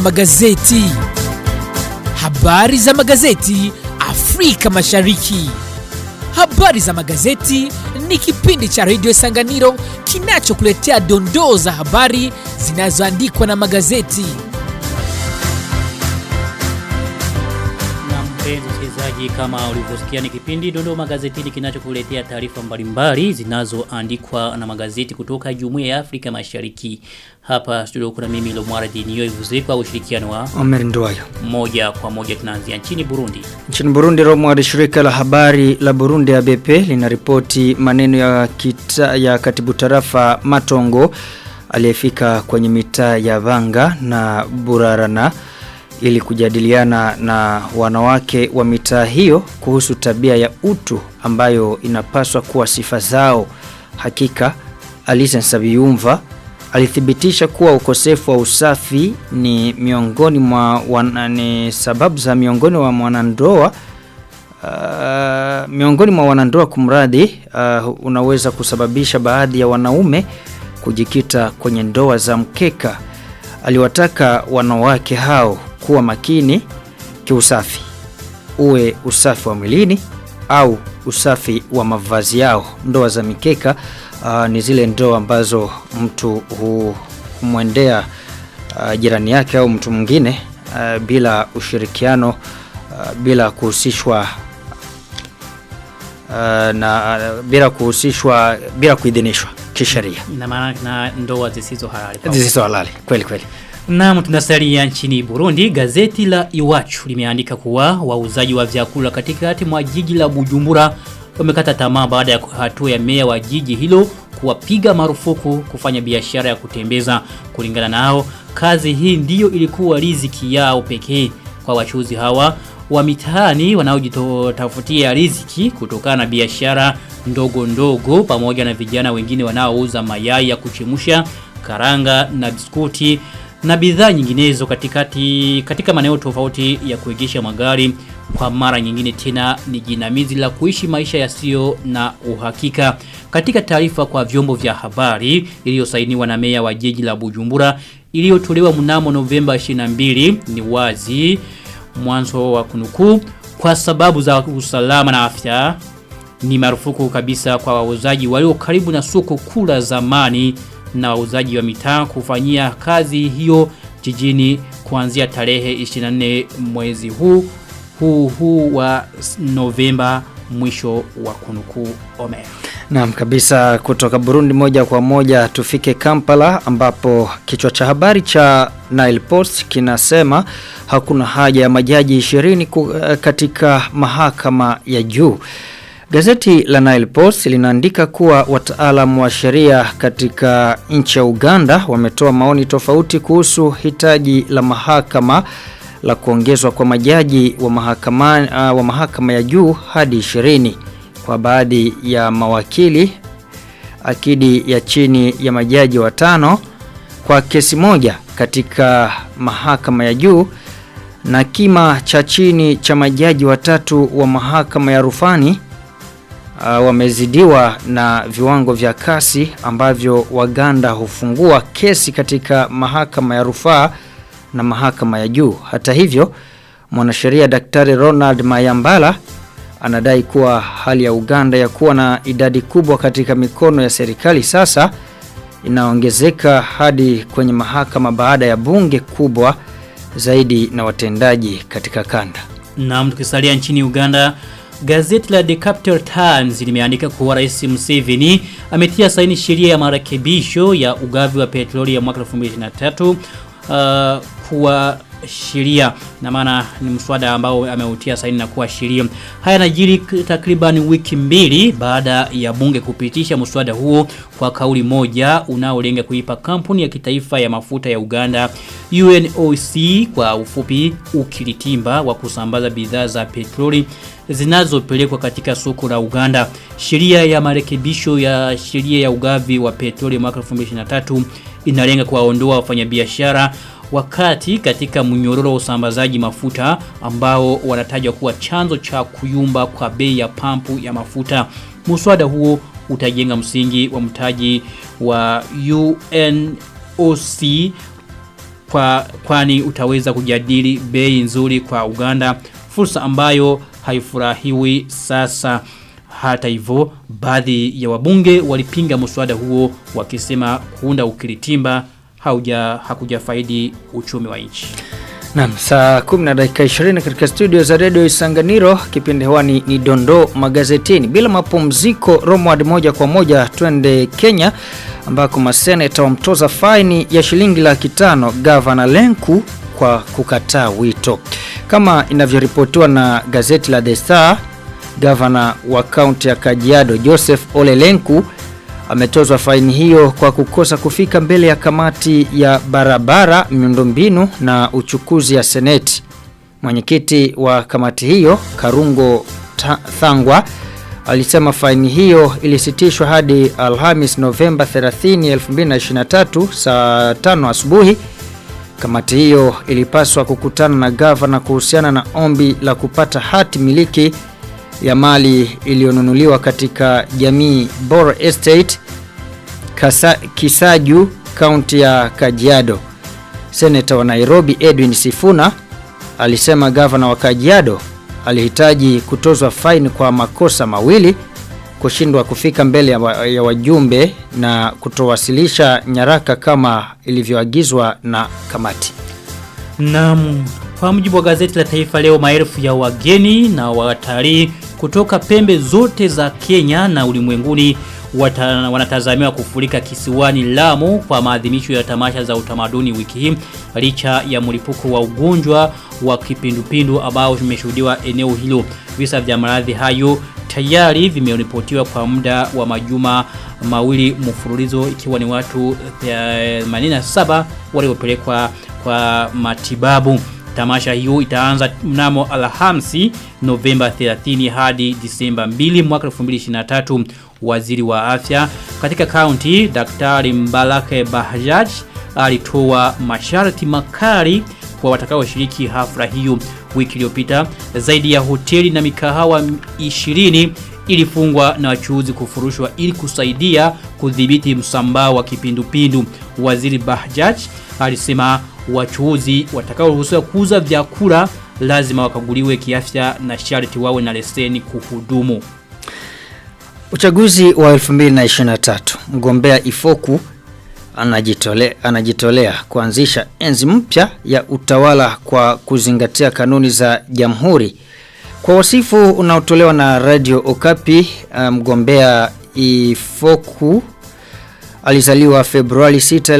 magazeti. Habari za magazeti Afrika Mashariki. Habari za magazeti ni kipindi cha redio Sanganiro kinachokuletea dondoo za habari zinazoandikwa na magazeti. Na mpenzi msikilizaji, kama ulivyosikia ni kipindi Dondoo Magazetini kinachokuletea taarifa mbalimbali zinazoandikwa na magazeti kutoka Jumuiya ya Afrika Mashariki. Hapa studio kuna mimi Lomwara Dinio Ivuze kwa ushirikiano wa Omer Nduwayo. moja kwa moja tunaanzia nchini Burundi. Nchini Burundi Romwari shirika la habari la Burundi ABP linaripoti maneno ya, kita, ya katibu tarafa Matongo aliyefika kwenye mitaa ya Vanga na Burarana ili kujadiliana na wanawake wa mitaa hiyo kuhusu tabia ya utu ambayo inapaswa kuwa sifa zao. Hakika Alisen Sabiyumva alithibitisha kuwa ukosefu wa usafi ni miongoni mwa wana, ni sababu za miongoni mwa wanandoa uh, miongoni mwa wanandoa kumradhi uh, unaweza kusababisha baadhi ya wanaume kujikita kwenye ndoa za mkeka. Aliwataka wanawake hao kuwa makini kiusafi, uwe usafi wa mwilini au usafi wa mavazi yao. Ndoa za mikeka uh, ni zile ndoa ambazo mtu humwendea uh, jirani yake au mtu mwingine uh, bila ushirikiano uh, bila kuhusishwa uh, na uh, bila kuhusishwa bila kuidhinishwa kisheria Ina maana na ndoa zisizo halali. zisizo halali kweli kweli Naam tunasalia nchini Burundi gazeti la Iwachu limeandika kuwa wauzaji wa vyakula katikati mwa jiji la Bujumbura wamekata tamaa baada ya hatua ya meya wa jiji hilo kuwapiga marufuku kufanya biashara ya kutembeza kulingana nao kazi hii ndiyo ilikuwa riziki yao pekee kwa wachuzi hawa wa mitaani wanaojitafutia riziki kutokana na biashara ndogo ndogo pamoja na vijana wengine wanaouza mayai ya kuchemusha karanga na biskuti na bidhaa nyinginezo katikati katika maeneo tofauti ya kuegesha magari kwa mara nyingine tena ni jinamizi la kuishi maisha yasiyo na uhakika katika taarifa kwa vyombo vya habari iliyosainiwa na meya wa jiji la Bujumbura iliyotolewa mnamo Novemba 22 ni wazi mwanzo wa kunukuu kwa sababu za usalama na afya ni marufuku kabisa kwa wauzaji walio karibu na soko kula zamani na wauzaji wa mitaa kufanyia kazi hiyo jijini kuanzia tarehe 24 mwezi huu huu huu wa Novemba mwisho wa kunukuu Omer. Naam kabisa kutoka Burundi moja kwa moja tufike Kampala ambapo kichwa cha habari cha Nile Post kinasema hakuna haja ya majaji 20 ku- eh, katika mahakama ya juu. Gazeti la Nile Post linaandika kuwa wataalamu wa sheria katika nchi ya Uganda wametoa maoni tofauti kuhusu hitaji la mahakama la kuongezwa kwa majaji wa mahakama, uh, wa mahakama ya juu hadi 20 kwa baadhi ya mawakili akidi ya chini ya majaji watano kwa kesi moja katika mahakama ya juu na kima cha chini cha majaji watatu wa mahakama ya rufani uh, wamezidiwa na viwango vya kasi ambavyo Waganda hufungua kesi katika mahakama ya rufaa na mahakama ya juu. Hata hivyo, mwanasheria Daktari Ronald Mayambala anadai kuwa hali ya Uganda ya kuwa na idadi kubwa katika mikono ya serikali sasa inaongezeka hadi kwenye mahakama baada ya bunge kubwa zaidi na watendaji katika kanda. Na tukisalia nchini Uganda Gazeti la The Capital Times limeandika kuwa Rais Museveni ametia saini sheria ya marekebisho ya ugavi wa petroli ya mwaka 2023 uh, kuwa sheria na maana ni mswada ambao ameutia saini na kuwa sheria. Haya yanajiri takriban wiki mbili baada ya bunge kupitisha mswada huo kwa kauli moja unaolenga kuipa kampuni ya kitaifa ya mafuta ya Uganda UNOC kwa ufupi ukilitimba wa kusambaza bidhaa za petroli zinazopelekwa katika soko la Uganda. Sheria ya marekebisho ya sheria ya ugavi wa petroli mwaka 2023 inalenga kuwaondoa wafanyabiashara wakati katika mnyororo wa usambazaji mafuta ambao wanatajwa kuwa chanzo cha kuyumba kwa bei ya pampu ya mafuta. Muswada huo utajenga msingi wa mtaji wa UNOC kwa kwani utaweza kujadili bei nzuri kwa Uganda fursa ambayo haifurahiwi sasa hata hivyo baadhi ya wabunge walipinga mswada huo wakisema kuunda ukiritimba hauja hakuja faidi uchumi wa nchi. Naam, saa 10 na dakika 20 katika studio za Radio Isanganiro, kipindi hewani ni Dondo magazetini. Bila mapumziko, Romward moja kwa moja twende Kenya ambako maseneta wamtoza faini ya shilingi laki tano gavana Lenku kwa kukataa wito. Kama inavyoripotiwa na gazeti la The Star, gavana wa kaunti ya Kajiado Joseph Ole Lenku ametozwa faini hiyo kwa kukosa kufika mbele ya kamati ya barabara, miundombinu na uchukuzi ya seneti. Mwenyekiti wa kamati hiyo Karungo Ta Thangwa alisema faini hiyo ilisitishwa hadi Alhamis Novemba 30, 2023 saa 5 asubuhi. Kamati hiyo ilipaswa kukutana na gavana kuhusiana na ombi la kupata hati miliki ya mali iliyonunuliwa katika jamii Boro Estate Kasa, Kisaju kaunti ya Kajiado. Seneta wa Nairobi Edwin Sifuna alisema gavana wa Kajiado alihitaji kutozwa faini kwa makosa mawili kushindwa kufika mbele ya, wa, ya wajumbe na kutowasilisha nyaraka kama ilivyoagizwa na kamati. Naam, kwa mujibu wa gazeti la Taifa leo maelfu ya wageni na watalii kutoka pembe zote za Kenya na ulimwenguni wata, wanatazamiwa kufurika kisiwani Lamu kwa maadhimisho ya tamasha za utamaduni wiki hii licha ya mlipuko wa ugonjwa wa kipindupindu ambao vimeshuhudiwa eneo hilo. Visa vya maradhi hayo tayari vimeripotiwa kwa muda wa majuma mawili mfululizo ikiwa ni watu 87 waliopelekwa kwa matibabu. Tamasha hiyo itaanza mnamo Alhamisi Novemba 30 hadi Disemba 2 mwaka 2023. Waziri wa afya katika kaunti Daktari Mbalake Bahjaj alitoa masharti makali kwa watakaoshiriki hafla hiyo wiki iliyopita. Zaidi ya hoteli na mikahawa 20 ilifungwa na wachuuzi kufurushwa ili kusaidia kudhibiti msambao wa kipindupindu. Waziri Bahjaj alisema wachuuzi watakaoruhusiwa kuuza vyakula lazima wakaguliwe kiafya na sharti wawe na leseni kuhudumu. Uchaguzi wa 2023 mgombea Ifoku anajitolea, anajitolea kuanzisha enzi mpya ya utawala kwa kuzingatia kanuni za jamhuri. Kwa wasifu unaotolewa na Radio Okapi, mgombea Ifoku alizaliwa Februari 6,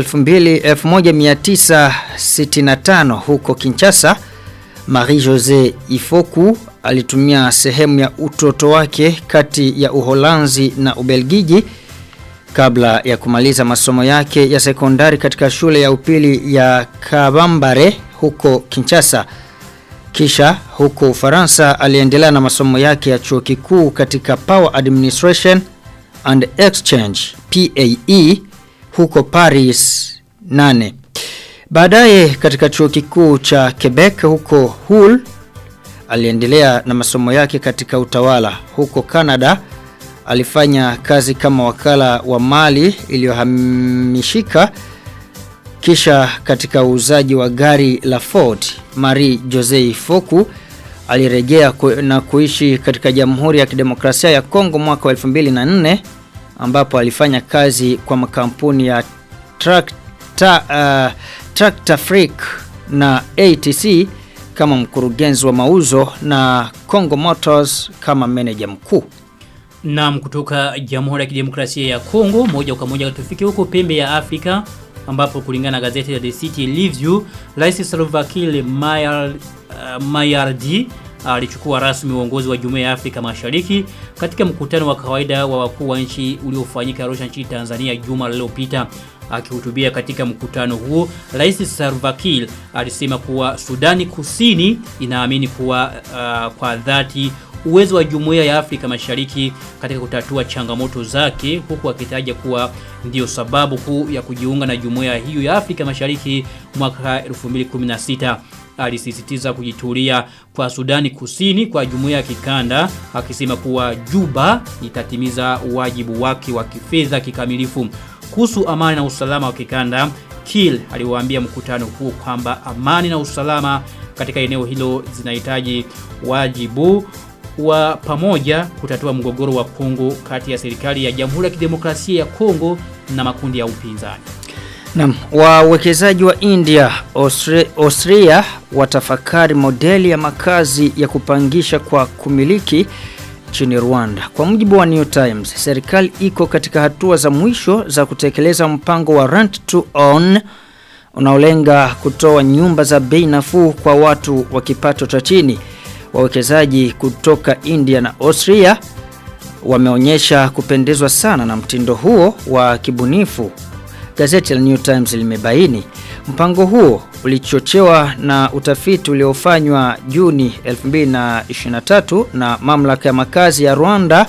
2000, 1965 huko Kinshasa. Marie-José Ifoku alitumia sehemu ya utoto wake kati ya Uholanzi na Ubelgiji kabla ya kumaliza masomo yake ya sekondari katika shule ya upili ya Kabambare huko Kinshasa. Kisha huko Ufaransa aliendelea na masomo yake ya chuo kikuu katika Power Administration and Exchange PAE huko Paris 8. Baadaye katika chuo kikuu cha Quebec huko Hull aliendelea na masomo yake katika utawala huko Canada alifanya kazi kama wakala wa mali iliyohamishika kisha katika uuzaji wa gari la Ford Marie Jose Foku alirejea ku, na kuishi katika Jamhuri ya Kidemokrasia ya Kongo mwaka wa 2004 ambapo alifanya kazi kwa makampuni ya Tracta, uh, Tractor Freak na ATC kama mkurugenzi wa mauzo na Congo Motors kama meneja mkuu. Naam kutoka Jamhuri ya Kidemokrasia ya Kongo moja kwa moja tufike huko pembe ya Afrika ambapo kulingana na gazeti la The City Review Rais Salva Kiir Mayar, uh, Mayardi alichukua rasmi uongozi wa Jumuiya ya Afrika Mashariki katika mkutano wa kawaida wa wakuu wa nchi uliofanyika Arusha nchini Tanzania juma lililopita. Akihutubia katika mkutano huo, Rais Salva Kiir alisema kuwa Sudani Kusini inaamini kuwa uh, kwa dhati uwezo wa Jumuiya ya Afrika Mashariki katika kutatua changamoto zake huku akitaja kuwa ndiyo sababu kuu ya kujiunga na Jumuiya hiyo ya Afrika Mashariki mwaka 2016 alisisitiza kujitulia kwa Sudani Kusini kwa jumuiya ya kikanda akisema kuwa Juba itatimiza wajibu wake wa kifedha kikamilifu kuhusu amani na usalama wa kikanda Kiel aliwaambia mkutano huo kwamba amani na usalama katika eneo hilo zinahitaji wajibu wa pamoja kutatua mgogoro wa Kongo kati ya serikali ya Jamhuri ya Kidemokrasia ya Kongo na makundi ya upinzani. Naam, wawekezaji wa India, Austria, Austria watafakari modeli ya makazi ya kupangisha kwa kumiliki nchini Rwanda. Kwa mujibu wa New Times, serikali iko katika hatua za mwisho za kutekeleza mpango wa rent to own unaolenga kutoa nyumba za bei nafuu kwa watu wa kipato cha chini. Wawekezaji kutoka India na Austria wameonyesha kupendezwa sana na mtindo huo wa kibunifu. Gazeti la New Times limebaini mpango huo ulichochewa na utafiti uliofanywa Juni 2023 na mamlaka ya makazi ya Rwanda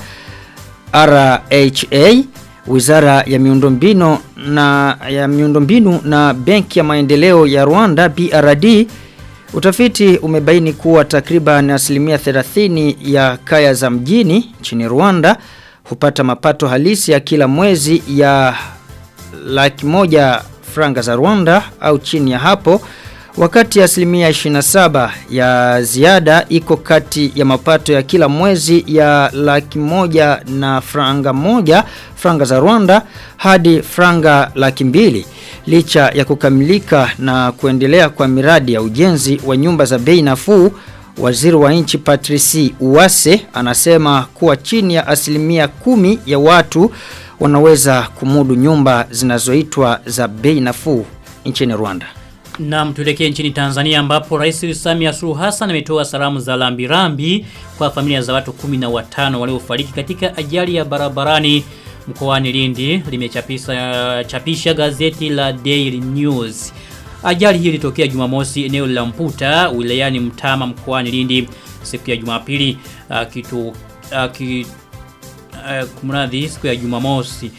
RHA, Wizara ya miundombinu na ya miundombinu na Benki ya Maendeleo ya Rwanda BRD. Utafiti umebaini kuwa takriban asilimia 30 ya kaya za mjini nchini Rwanda hupata mapato halisi ya kila mwezi ya laki moja franga za Rwanda au chini ya hapo wakati asilimia 27 ya ziada iko kati ya mapato ya kila mwezi ya laki moja na franga moja franga za Rwanda hadi franga laki mbili licha ya kukamilika na kuendelea kwa miradi ya ujenzi wa nyumba za bei nafuu Waziri wa nchi Patrici Uwase anasema kuwa chini ya asilimia kumi ya watu wanaweza kumudu nyumba zinazoitwa za bei nafuu nchini Rwanda. Na tuelekee nchini Tanzania ambapo Rais Samia Suluhu Hassan ametoa salamu za lambirambi kwa familia za watu 15 waliofariki katika ajali ya barabarani mkoani Lindi limechapisha chapisha gazeti la Daily News. Ajali hii ilitokea Jumamosi eneo la Mputa wilayani Mtama mkoani Lindi siku ya Jumapili uh, kitu uh, uh, kumradhi siku ya Jumamosi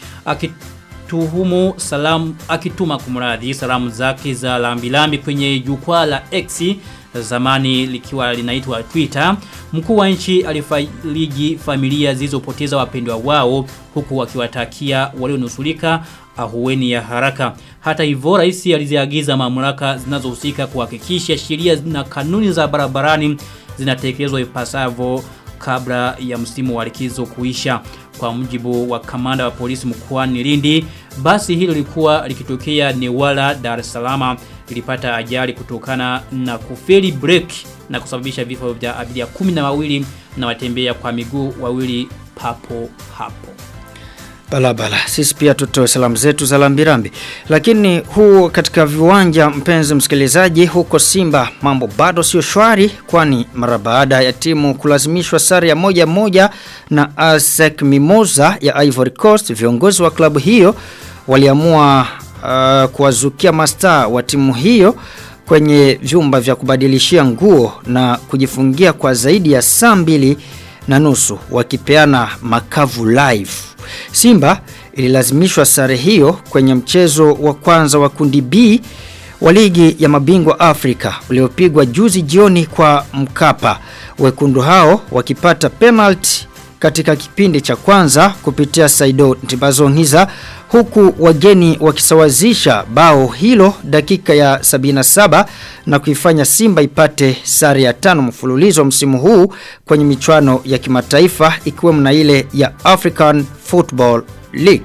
akituhumu salamu akituma kumradhi salamu zake za lambilambi kwenye jukwaa la X zamani likiwa linaitwa Twitter mkuu wa nchi alifariji familia zilizopoteza wapendwa wao huku wakiwatakia walionusurika ahueni ya haraka hata hivyo rais aliziagiza mamlaka zinazohusika kuhakikisha sheria na kanuni za barabarani zinatekelezwa ipasavyo kabla ya msimu wa likizo kuisha kwa mujibu wa kamanda wa polisi mkoani Lindi basi hilo lilikuwa likitokea Newala Dar es Salaam lilipata ajali kutokana na kufeli break na kusababisha vifo vya abiria kumi na wawili na watembea kwa miguu wawili papo hapo Balabala, sisi pia tutoe salamu zetu za lambirambi. Lakini huu katika viwanja mpenzi msikilizaji huko Simba mambo bado sio shwari kwani mara baada ya timu kulazimishwa sare ya moja moja na ASEC Mimosa ya Ivory Coast viongozi wa klabu hiyo waliamua uh, kuwazukia mastaa wa timu hiyo kwenye vyumba vya kubadilishia nguo na kujifungia kwa zaidi ya saa mbili na nusu wakipeana makavu live. Simba ililazimishwa sare hiyo kwenye mchezo wa kwanza wa kundi B wa ligi ya mabingwa Afrika uliopigwa juzi jioni kwa Mkapa. Wekundu hao wakipata penalty katika kipindi cha kwanza kupitia Saido Ntibazongiza huku wageni wakisawazisha bao hilo dakika ya 77 na kuifanya Simba ipate sare ya tano mfululizo msimu huu kwenye michuano ya kimataifa ikiwemo na ile ya African Football League.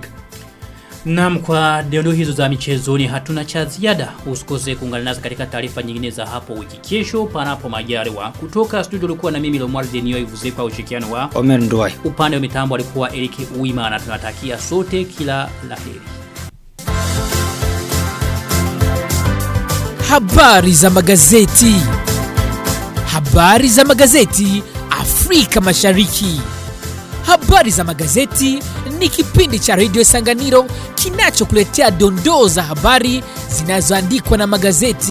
Naam kwa dondoo hizo za michezoni hatuna cha ziada. Usikose kuungana nasi katika taarifa nyingine za hapo wiki kesho panapo majaliwa. Kutoka studio ulikuwa na mimi Lomar Denio Ivuze kwa ushirikiano wa Omer Nduwai. upande wa mitambo alikuwa Eric Uima na tunatakia sote kila laheri. Habari za magazeti. Habari za magazeti Afrika Mashariki. Habari za magazeti ni kipindi cha Radio Sanganiro kinachokuletea dondoo za habari zinazoandikwa na magazeti.